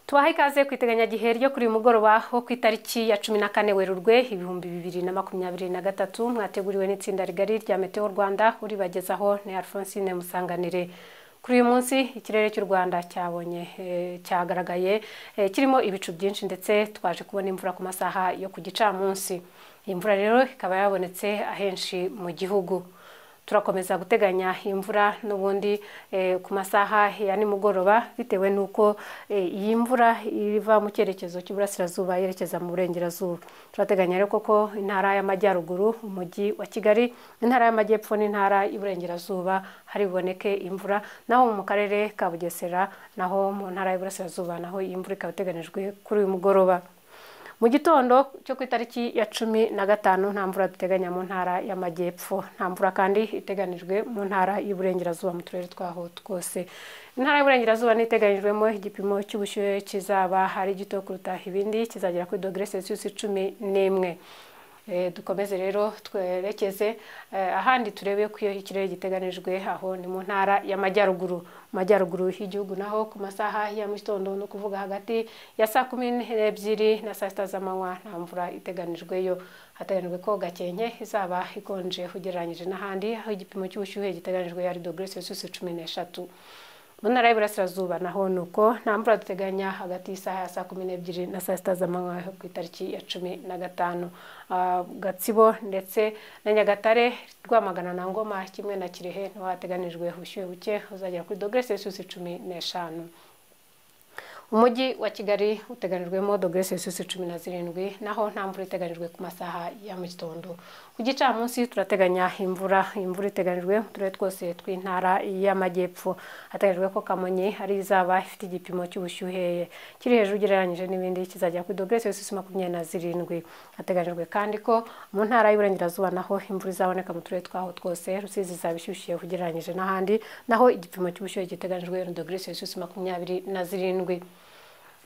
tubaha ikaze ku iteganyagihe ryo kuri uyu mugoroba wo ku itariki ya cumi na kane werurwe ibihumbi bibiri na makumyabiri na gatatu mwateguriwe n'itsinda rigari rya meteo rwanda uribagezaho ni alphonsine musanganire kuri uyu munsi ikirere cy'u rwanda cyabonye eh, cyagaragaye eh, kirimo ibicu byinshi ndetse twaje kubona imvura ku masaha yo ku gicamunsi iyi mvura rero ikaba yabonetse ahenshi mu gihugu turakomeza guteganya imvura n'ubundi eh, ku masaha ya nimugoroba bitewe n'uko eh, iyi mvura iva mu cyerekezo cy'iburasirazuba yerekeza mu burengerazuba turateganya rero koko intara y'amajyaruguru umujyi wa kigali intara y'amajyepfo n'intara y'iburengerazuba hari buboneke imvura naho mu karere ka bugesera naho mu ntara y'iburasirazuba naho iyi mvura ikaba iteganijwe kuri uyu mugoroba mu gitondo cyo ku itariki ya cumi na gatanu nta mvura duteganya mu ntara y'amajyepfo nta mvura kandi iteganijwe mu ntara y'uburengerazuba mu turere twaho twose intara y'uburengerazuba n'iteganyijwemo igipimo cy'ubushyuhe kizaba ari gito kuruta ibindi kizagera kuri dogere celsius cumi n'imwe Eh, dukomeze rero twerekeze eh, ahandi turebe ko iyo ikirere giteganijwe aho ni mu ntara y'amajyaruguru mu majyaruguru y'igihugu naho ku masaha ya mu gitondo ni ukuvuga hagati ya saa kumi n'ebyiri na saa sita z'amanywa nta mvura iteganijweyo hateganijwe ko gakenke izaba ikonje ugereranyije n'ahandi aho igipimo cy'ubushyuhe giteganijwe ari dogere celsius cumi n'eshatu mu ntara y'iburasirazuba naho ni uko nta mvura duteganya hagati y'isaha ya saa kumi n'ebyiri na saa sita z'amanywa ku itariki ya cumi na gatanu Ah, gatsibo ndetse na nyagatare rwamagana na ngoma kimwe na kirehe niho hateganijwe ubushyuhe buke uzagera kuri dogere celsius cumi n'eshanu umujyi wa kigali uteganijwemo dogere celsius cumi na zirindwi naho nta mvura iteganijwe ku masaha ya mu gitondo ku gicamunsi turateganya imvura imvura iteganijwe mu turere twose tw'intara y'amajyepfo hateganyijwe ko kamonyi ari izaba ifite igipimo cy'ubushyuhe kiri hejuru ugereranyije n'ibindi kizajya kuri dogere celsius makumyabiri na zirindwi hateganyijwe kandi ko mu ntara y'uburengerazuba naho imvura izaboneka mu turere twaho twose rusizi izaba ishyushye ugereranyije n'ahandi naho igipimo cy'ubushyuhe giteganijwe ni dogere celsius makumyabiri na zirindwi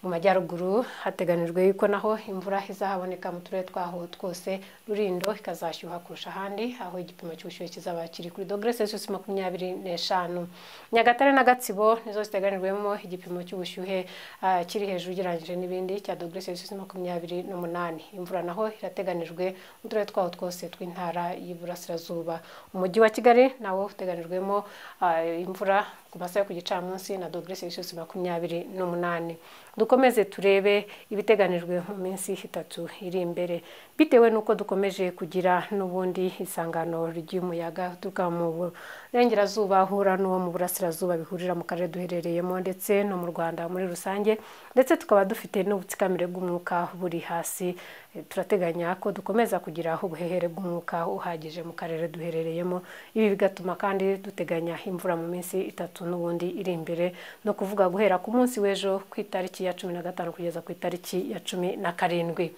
mu majyaruguru hateganijwe yuko naho imvura izahaboneka mu turere twaho twose rurindo ikazashyuha kurusha ahandi aho igipimo cy'ubushyuhe kizaba kiri kuri dogere celsius makumyabiri n'eshanu nyagatare na gatsibo nizo ziteganijwemo igipimo cy'ubushyuhe ah, kiri hejuru ugereranyije n'ibindi cya dogere celsius makumyabiri n'umunani imvura naho irateganijwe mu turere twaho twose tw'intara y'iburasirazuba umujyi wa kigali nawo uteganijwemo ah, imvura ku masaha yo ku gicamunsi na dogere celsius makumyabiri n'umunani dukomeze turebe ibiteganijwe mu minsi itatu iri imbere bitewe n'uko dukomeje kugira n'ubundi isangano ry'umuyaga uturuka mu burengerazuba ahura n'uwo mu burasirazuba bihurira mu karere duherereyemo ndetse no mu rwanda muri rusange ndetse tukaba dufite n'ubutsikamire bw'umwuka buri hasi Eh, turateganya ko dukomeza kugira ubuhehere bw'umwuka uhagije mu karere duherereyemo ibi bigatuma kandi duteganya imvura mu minsi itatu n'ubundi iri imbere no kuvuga guhera ku munsi w'ejo ku itariki ya cumi na gatanu kugeza ku itariki ya cumi na karindwi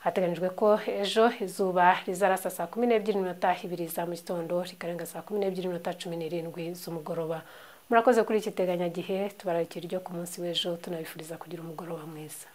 hateganyijwe ko ejo izuba rizarasa saa kumi n'ebyiri n'iminota ibiri za mu gitondo rikarenga saa kumi n'ebyiri n'iminota cumi n'irindwi z'umugoroba murakoze kuri iki teganyagihe tubararikira ryo ku munsi w'ejo tunabifuriza kugira umugoroba mwiza